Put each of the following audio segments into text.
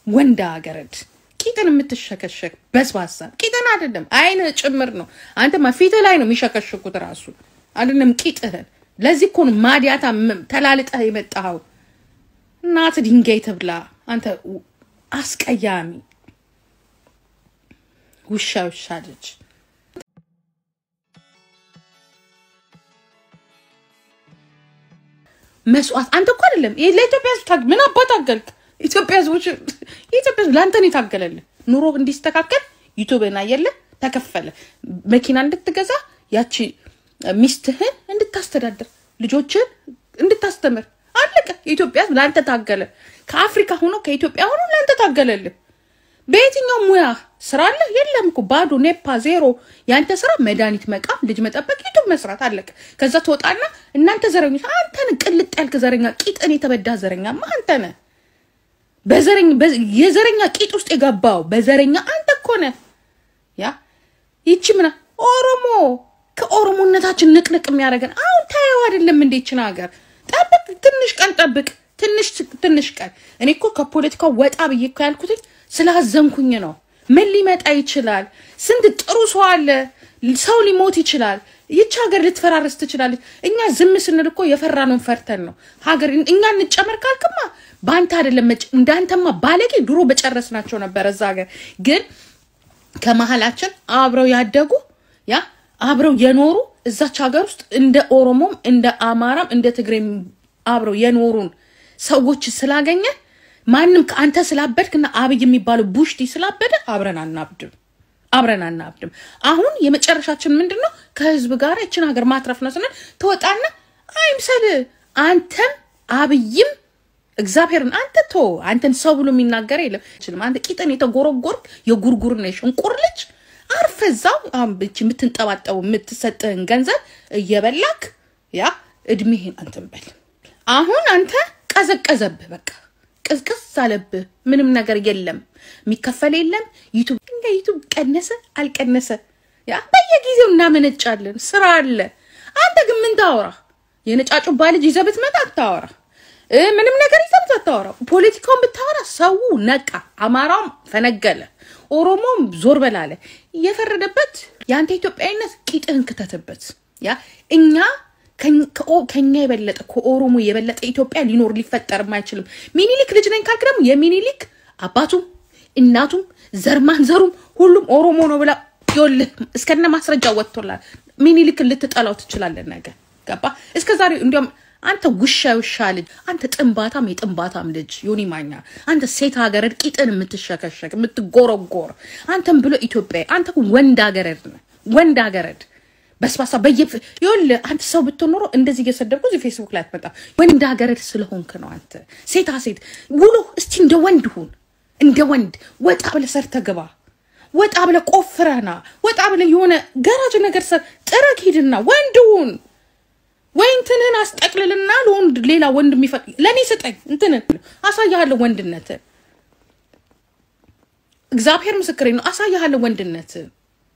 ወንድ አገረድ ቂጥን የምትሸከሸክ በስባሳ ቂጥን አይደለም አይን ጭምር ነው። አንተማ ፊትህ ላይ ነው የሚሸከሽኩት ራሱ አይደለም ቂጥህን። ለዚህ እኮ ነው ማዲያታ ም- ተላልጠህ የመጣኸው። እናት ድንጋይ ትብላ አንተ ው- አስቀያሚ ውሻ ውሻ ልጅ። መስዋዕት አንተ እኮ አይደለም ይሄ ለኢትዮጵያ ሕዝብ ታግ ምን አባት አገልክ? ኢትዮጵያ ሕዝቦች የኢትዮጵያ ሕዝብ ለአንተ ነው የታገለልህ። ኑሮ እንዲስተካከል ዩቱብን አየለ ተከፈለ። መኪና እንድትገዛ ያቺ ሚስትህን እንድታስተዳድር ልጆችን እንድታስተምር አለቀ። የኢትዮጵያ ሕዝብ ለአንተ ታገለ። ከአፍሪካ ሆኖ ከኢትዮጵያ ሆኖ ለአንተ ታገለልህ። በየትኛው ሙያ ስራ አለ? የለም እኮ ባዶ ኔፓ ዜሮ። የአንተ ስራ መድኃኒት መቃም፣ ልጅ መጠበቅ፣ ዩቱብ መስራት አለቀ። ከዛ ትወጣና እናንተ ዘረኞች፣ አንተን ቅልጥ ያልክ ዘረኛ፣ ቂጥን የተበዳ ዘረኛማ አንተ ነህ። በዘረኝ በ- የዘረኛ ቂጥ ውስጥ የገባው በዘረኛ አንተ እኮ ነህ። ያ ይቺ ምና ኦሮሞ ከኦሮሞነታችን ንቅንቅ የሚያደርገን አሁን ታየው አይደለም እንዴ? ይችን ሀገር ጠብቅ፣ ትንሽ ቀን ጠብቅ፣ ትንሽ ትንሽ ቀን። እኔ እኮ ከፖለቲካው ወጣ ብዬ እኮ ያልኩትኝ ስላዘንኩኝ ነው። ምን ሊመጣ ይችላል? ስንት ጥሩ ሰው አለ። ሰው ሊሞት ይችላል። ይች ሀገር ልትፈራረስ ትችላለች። እኛ ዝም ስንል እኮ የፈራነውን ፈርተን ነው። ሀገር እኛ እንጨመር ካልክማ በአንተ አይደለም መጭ- እንዳንተማ ባለጌ ድሮ በጨረስናቸው ነበረ። እዛ ሀገር ግን ከመሀላችን አብረው ያደጉ ያ አብረው የኖሩ እዛች ሀገር ውስጥ እንደ ኦሮሞም እንደ አማራም እንደ ትግሬም አብረው የኖሩን ሰዎች ስላገኘ ማንም ከአንተ ስላበድክና አብይ የሚባለው ቡሽቲ ስላበደ አብረን አናብድም አብረን አናብድም። አሁን የመጨረሻችን ምንድን ነው? ከህዝብ ጋር ይችን ሀገር ማትረፍ ነው ስንል ትወጣና አይምሰል አንተም አብይም እግዚአብሔርን አንተ ቶ አንተን ሰው ብሎ የሚናገር የለም። ችልም አንተ ቂጥን የተጎረጎርክ የጉርጉር ነሽ እንቁር ልጅ አርፈ እዛው አሁን ብቻ የምትንጠባጠቡ የምትሰጥህን ገንዘብ እየበላክ ያ እድሜህን አንተን በል። አሁን አንተ ቀዘቀዘብህ፣ በቃ ቅዝቅዝ አለብህ። ምንም ነገር የለም፣ የሚከፈል የለም። ዩቱብ እንደ ዩቱብ ቀነሰ አልቀነሰ ያ በየጊዜው እናመነጫለን። ስራ አለ። አንተ ግን ምን ታወራ? የነጫጩባ ልጅ ይዘህ ብትመጣ አታወራ። እ ምንም ነገር ይዘህ ብትመጣ አታወራ። ፖለቲካውን ብታወራ ሰው ነቃ። አማራውም ፈነገለ፣ ኦሮሞም ዞር በላለ። እየፈረደበት የአንተ ኢትዮጵያዊነት ቂጥህን ክተትበት። ያ እኛ ከኝ- ከኦ- ከኛ የበለጠ ከኦሮሞ የበለጠ ኢትዮጵያ ሊኖር ሊፈጠርም አይችልም። ሚኒሊክ ልጅ ነኝ ካልክ ደግሞ የሚኒሊክ አባቱም እናቱም ዘርማንዘሩም ሁሉም ኦሮሞ ነው ብላ ይኸውልህ እስከነ ማስረጃ ወጥቶላል። ሚኒሊክን ልትጠላው ትችላለን ነገ ገባ። እስከ ዛሬ እንዲያውም አንተ ውሻ ውሻ ልጅ አንተ ጥንባታም የጥንባታም ልጅ ዮኒ ማኛ አንተ ሴት ሀገረድ ቂጥን የምትሸከሸክ የምትጎረጎር አንተም ብሎ ኢትዮጵያ አንተ እኮ ወንድ ሀገረድ ነህ ወንድ ሀገረድ በስባሳ በየ ይኸውልህ አንተ ሰው ብትሆን ኖሮ እንደዚህ እየሰደብኩ እዚህ ፌስቡክ ላይ አትመጣም። ወንድ ሀገረድ ስለሆንክ ነው። አንተ ሴታ ሴት ውሎ እስቲ እንደ ወንድ ሁን፣ እንደ ወንድ ወጣ ብለህ ሰርተህ ግባ። ወጣ ብለህ ቆፍረህና ወጣ ብለህ የሆነ ገራጅ ነገር ሰር ጥረግ ሂድና ወንድ ሁን። ወይ እንትንህን አስጠቅልልና ለወንድ ሌላ ወንድ የሚፈቅ ለእኔ ስጠኝ እንትንን አሳያለሁ ወንድነትን። እግዚአብሔር ምስክሬ ነው። አሳያለሁ ወንድነትን።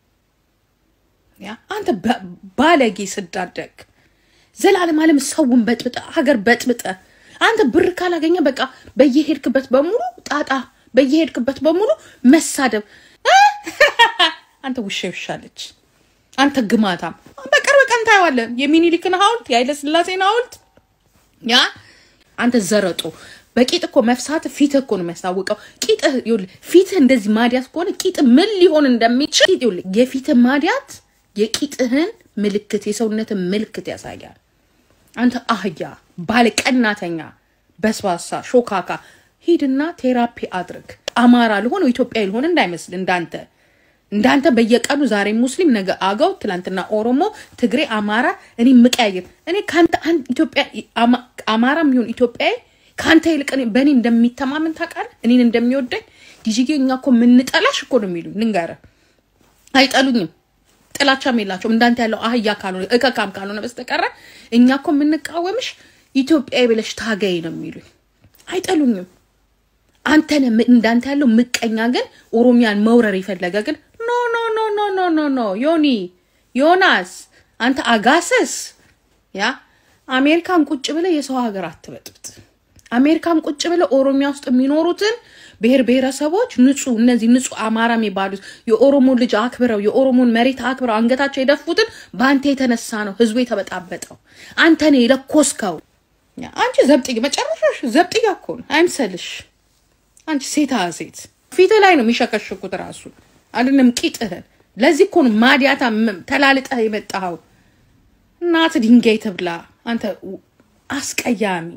ያ አንተ በ- ባለጌ ስዳደግ ዘላለም ዓለም ሰውን በጥብጠ ሀገር በጥብጠ አንተ ብር ካላገኘ በቃ በየሄድክበት በሙሉ ጣጣ፣ በየሄድክበት በሙሉ መሳደብ። እ? አንተ ውሻ ይሻለች። አንተ ግማታም በቅርብ ቀን ታየዋለህ። የሚኒሊክን ሐውልት የኃይለ ሥላሴን ሐውልት ያ አንተ ዘረጦ በቂጥ እኮ መፍሳት ፊትህ እኮ ነው የሚያስታውቀው። ቂጥህ ይኸውልህ፣ ፊትህ እንደዚህ ማዲያት ከሆነ ቂጥ ምን ሊሆን እንደሚችል ይኸውልህ፣ የፊትህ ማዲያት የቂጥህን ምልክት የሰውነትን ምልክት ያሳያል። አንተ አህያ ባለቀናተኛ በስባሳ ሾካካ ሂድና ቴራፒ አድርግ። አማራ ልሆን ኢትዮጵያ ልሆን እንዳይመስል እንዳንተ እንዳንተ በየቀኑ ዛሬ ሙስሊም ነገ አገው ትላንትና ኦሮሞ ትግሬ አማራ እኔ ምቀያየር እኔ ከአንተ አንድ ኢትዮጵያ አማ- አማራም ይሁን ኢትዮጵያዊ ከአንተ ይልቅ እኔ- በእኔ እንደሚተማመን ታውቃለህ እኔን እንደሚወደኝ ዲጂጌ እኛ እኮ የምንጠላሽ እኮ ነው የሚሉኝ ልንገርህ አይጠሉኝም ጥላቻም የላቸውም እንዳንተ ያለው አህያ ካልሆነ እከካም ካልሆነ በስተቀረ እኛ እኮ የምንቃወምሽ ኢትዮጵያዊ ብለሽ ታገይ ነው የሚሉኝ አይጠሉኝም አንተነ እንዳንተ ያለው ምቀኛ ግን ኦሮሚያን መውረር የፈለገ ግን ኖ ኖ ኖ ኖ ኖ ኖ ኖ ዮኒ ዮናስ አንተ አጋሰስ ያ አሜሪካን ቁጭ ብለ የሰው ሀገር አትበጥብጥ። አሜሪካን ቁጭ ብለ ኦሮሚያ ውስጥ የሚኖሩትን ብሔር ብሔረሰቦች ንጹህ እነዚህ ንጹህ አማራ የሚባሉት የኦሮሞ ልጅ አክብረው የኦሮሞን መሬት አክብረው አንገታቸው የደፉትን በአንተ የተነሳ ነው ህዝቡ የተበጣበጠው። አንተ ነው የለኮስከው። አንቺ ዘብጥያ መጨረሻሽ ዘብጥያ እኮ ነው አይምሰልሽ። አንቺ ሴታ ሴት ፊት ላይ ነው የሚሸከሽኩት ራሱ አይደለም ቂጥህን። ለዚህ እኮ ነው ማዲያታ ተላልጠህ የመጣኸው። እናት ድንጋይ ትብላ አንተ አስቀያሚ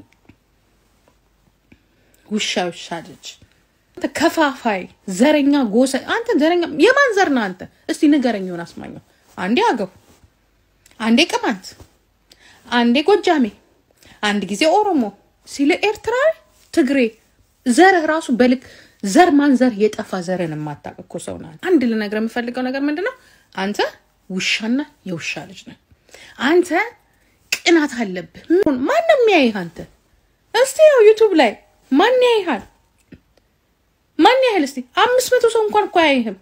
ውሻ ውሻ ልጅ አንተ ከፋፋይ ዘረኛ ጎሰ አንተ ዘረኛ የማን ዘር ነህ አንተ? እስቲ ንገረኝ። ሆን አስማኘው አንዴ አገው፣ አንዴ ቅማንት፣ አንዴ ጎጃሜ፣ አንድ ጊዜ ኦሮሞ ሲል ኤርትራዊ፣ ትግሬ ዘርህ ራሱ በልክ ዘር ማን ዘር የጠፋ ዘርን የማታውቅ እኮ ሰው ነህ። አንድ ልነግርህ የምፈልገው ነገር ምንድን ነው? አንተ ውሻና የውሻ ልጅ ነህ። አንተ ቅናት አለብህ። ማንም የሚያይህ አንተ እስቲ ያው ዩቱብ ላይ ማን ያይሃል? ማን ያህል እስቲ አምስት መቶ ሰው እንኳን እኮ አያይህም።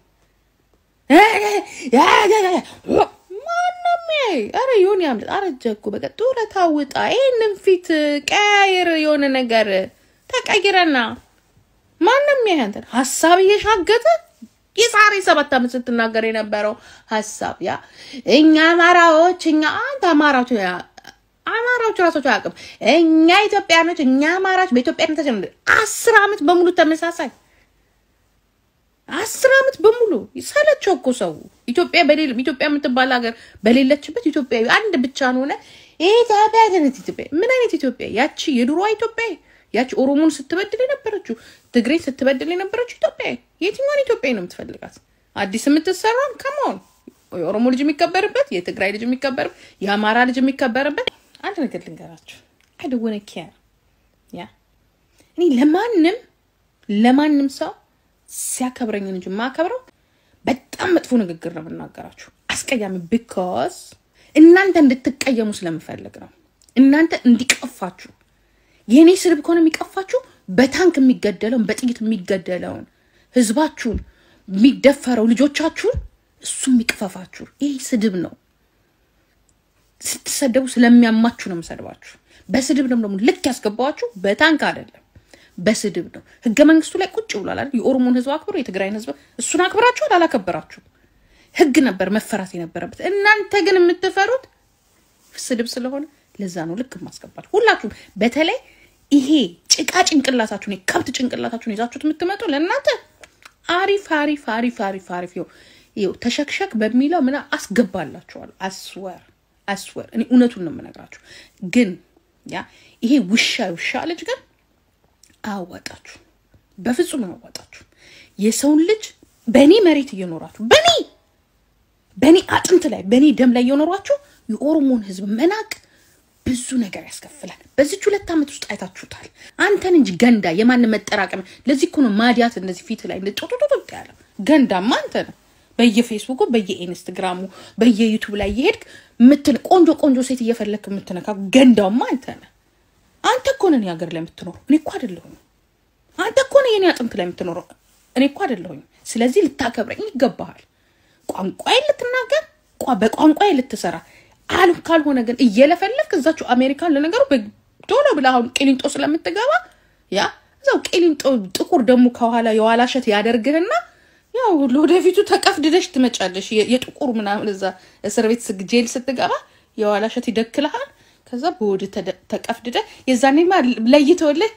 ማንም ያይ አረ ይሁን ያምልጥ። አረጀ እኮ በቃ ጡረታ ውጣ። ይህንን ፊት ቀያየር፣ የሆነ ነገር ተቀይረና ማንም ያይ አንተ ሀሳብ እየሻገተ የዛሬ ሰባት ዓመት ስትናገር የነበረው ሀሳብ ያ እኛ አማራዎች እኛ አንተ አማራዎች አማራዎች ራሳቸው አያውቅም። እኛ ኢትዮጵያኖች እኛ አማራዎች በኢትዮጵያነታችን አስር ዓመት በሙሉ ተመሳሳይ አስር ዓመት በሙሉ ሰለቸው እኮ ሰው ኢትዮጵያ በሌለ ኢትዮጵያ የምትባል ሀገር በሌለችበት ኢትዮጵያዊ አንድ ብቻ ሆነ ኢትዮጵያ አይነት ኢትዮጵያ ምን አይነት ኢትዮጵያ? ያቺ የድሮዋ ኢትዮጵያ ያቺ ኦሮሞን ስትበድል የነበረችው ትግሬን ስትበድል የነበረችው ኢትዮጵያ የትኛውን ኢትዮጵያ ነው የምትፈልጋት? አዲስ የምትሰራም ከመሆን የኦሮሞ ልጅ የሚከበርበት የትግራይ ልጅ የሚከበርበት የአማራ ልጅ የሚከበርበት አንድ ነገር ልንገራችሁ። አይደወነ ኪያ ያ እኔ ለማንም ለማንም ሰው ሲያከብረኝን እንጂ ማከብረው በጣም መጥፎ ንግግር ነው የምናገራችሁ፣ አስቀያሚ ቢኮዝ እናንተ እንድትቀየሙ ስለምፈልግ ነው። እናንተ እንዲቀፋችሁ የእኔ ስድብ ከሆነ የሚቀፋችሁ በታንክ የሚገደለውን በጥይት የሚገደለውን ህዝባችሁን የሚደፈረው ልጆቻችሁን እሱ የሚቅፈፋችሁ ይህ ስድብ ነው። ስትሰደቡ ስለሚያማችሁ ነው የምሰድባችሁ። በስድብ ነው ደግሞ ልክ ያስገባዋችሁ በታንክ አይደለም፣ በስድብ ነው። ህገ መንግስቱ ላይ ቁጭ ብሏል አይደል? የኦሮሞን ህዝብ አክብሮ የትግራይን ህዝብ እሱን አክብራችኋል? አላከበራችሁም? ህግ ነበር መፈራት የነበረበት። እናንተ ግን የምትፈሩት ስድብ ስለሆነ ለዛ ነው ልክ ማስገባል። ሁላችሁም በተለይ ይሄ ጭቃ ጭንቅላታችሁን የከብት ጭንቅላታችሁን ይዛችሁት የምትመጡ ለእናንተ አሪፍ አሪፍ አሪፍ አሪፍ አሪፍ ይኸው ተሸክሸክ በሚለው ምና አስገባላችኋል። አስወር አስወር እኔ እውነቱን ነው የምነግራችሁ። ግን ያ ይሄ ውሻ ውሻ ልጅ ግን አያዋጣችሁ፣ በፍጹም አያዋጣችሁ። የሰውን ልጅ በእኔ መሬት እየኖራችሁ በእኔ በእኔ አጥንት ላይ በእኔ ደም ላይ እየኖሯችሁ የኦሮሞን ህዝብ መናቅ ብዙ ነገር ያስከፍላል። በዚች ሁለት ዓመት ውስጥ አይታችሁታል። አንተን እንጂ ገንዳ የማንም መጠራቀም። ለዚህ እኮ ነው ማዲያት እንደዚህ ፊት ላይ ጡጡጡጥ ያለው ገንዳማ አንተ ነው። በየፌስቡኩ በየኢንስትግራሙ በየዩቱብ ላይ እየሄድክ ምትን ቆንጆ ቆንጆ ሴት እየፈለክ የምትነካ ገንዳውማ አንተ ነህ። አንተ እኮ ነህ ሀገር ላይ የምትኖረው፣ እኔ እኮ አይደለሁም። አንተ እኮ ነህ የኔ አጥንት ላይ የምትኖረው፣ እኔ እኮ አይደለሁም። ስለዚህ ልታከብረኝ ይገባሃል። ቋንቋዬን ልትናገር፣ በቋንቋዬ ልትሰራ አሉ ካልሆነ ግን እየለፈለፍክ እዛችሁ አሜሪካን ለነገሩ ቶሎ ብለህ አሁን ቂሊንጦ ስለምትገባ ያ እዛው ቂሊንጦ ጥቁር ደግሞ ከኋላ የኋላ እሸት ያደርግህና ያው ለወደፊቱ ተቀፍድደሽ ትመጫለሽ። የጥቁር ምናምን እዛ እስር ቤት ጄል ስትገባ የኋላ እሸት ይደክልሃል። ከዛ በወድ ተቀፍድደ የዛኔማ ለይተውልህ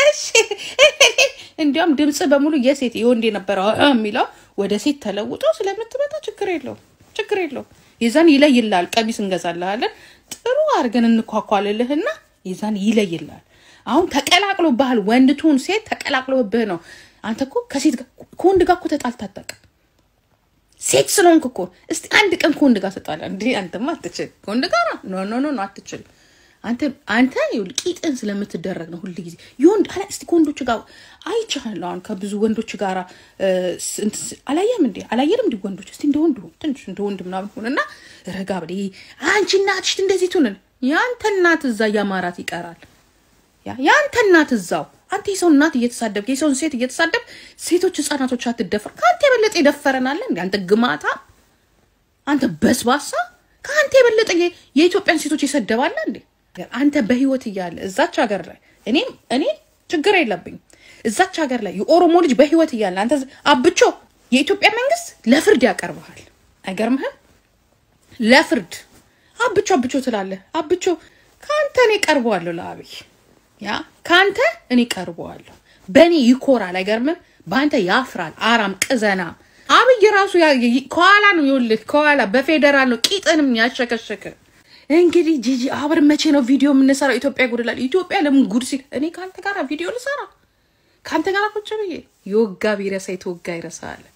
እንዲያውም ድምፅ በሙሉ የሴት የወንድ የነበረው የሚለው ወደ ሴት ተለውጦ ስለምትመጣ ችግር የለው ችግር የለው። የዛን ይለይልሃል። ቀሚስ እንገዛልሃለን ጥሩ አድርገን እንኳኳልልህና የዛን ይለይልሃል። አሁን ተቀላቅሎብሃል። ወንድ ትሁን ሴት ተቀላቅሎብህ ነው። አንተ እኮ ከሴት ከወንድ ጋር እኮ ተጣልተህ አታውቅም። ሴት ስለሆንክ እኮ እስቲ አንድ ቀን ከወንድ ጋር ተጣላ እንዴ? አንተማ አትችል ከወንድ ጋር ኖ ኖ ኖ አትችል። አንተ አንተ ቂጥን ስለምትደረግ ነው ሁል ጊዜ የወንድ አላ እስቲ ከወንዶች ጋር አይቻለሁ። አሁን ከብዙ ወንዶች ጋር አላየም እንዴ? አላየንም እንዲ ወንዶች እስቲ እንደ ወንድ ትንሽ እንደ ወንድ ምናምን ሆነና ረጋ ብለ አንቺ እናትሽ እንደዚህ ትሆንን። የአንተ እናት እዛ እያማራት ይቀራል። የአንተ እናት እዛው አንተ የሰው እናት እየተሳደብክ የሰውን ሴት እየተሳደብ ሴቶች ህጻናቶች አትደፈር። ከአንተ የበለጠ የደፈረናለ እንዲ አንተ ግማታ፣ አንተ በስባሳ፣ ከአንተ የበለጠ የኢትዮጵያን ሴቶች የሰደባለ እንዴ? አንተ በህይወት እያለ እዛች ሀገር ላይ እኔም እኔ ችግር የለብኝ እዛች ሀገር ላይ የኦሮሞ ልጅ በህይወት እያለ አንተ አብቾ የኢትዮጵያ መንግስት ለፍርድ ያቀርበሃል። አይገርምህም? ለፍርድ አብቾ አብቾ ትላለህ። አብቾ ከአንተ እኔ ቀርበዋለሁ ለአብይ ያ ከአንተ እኔ ቀርበዋለሁ። በእኔ ይኮራል። አይገርምም? በአንተ ያፍራል። አራም ቅዘና አብይ ራሱ ከኋላ ነው ይኸውልህ፣ ከኋላ በፌዴራል ነው ቂጥንም ያሸከሸከ። እንግዲህ ጂጂ አብረን መቼ ነው ቪዲዮ የምንሰራው? ኢትዮጵያ ጉድ እላለሁ። ኢትዮጵያ ለምን ጉድ ሲል እኔ ከአንተ ጋር ቪዲዮ ልሰራ ከአንተ ጋር ቁጭ ብዬ የወጋ ቢረሳ የተወጋ ይረሳል።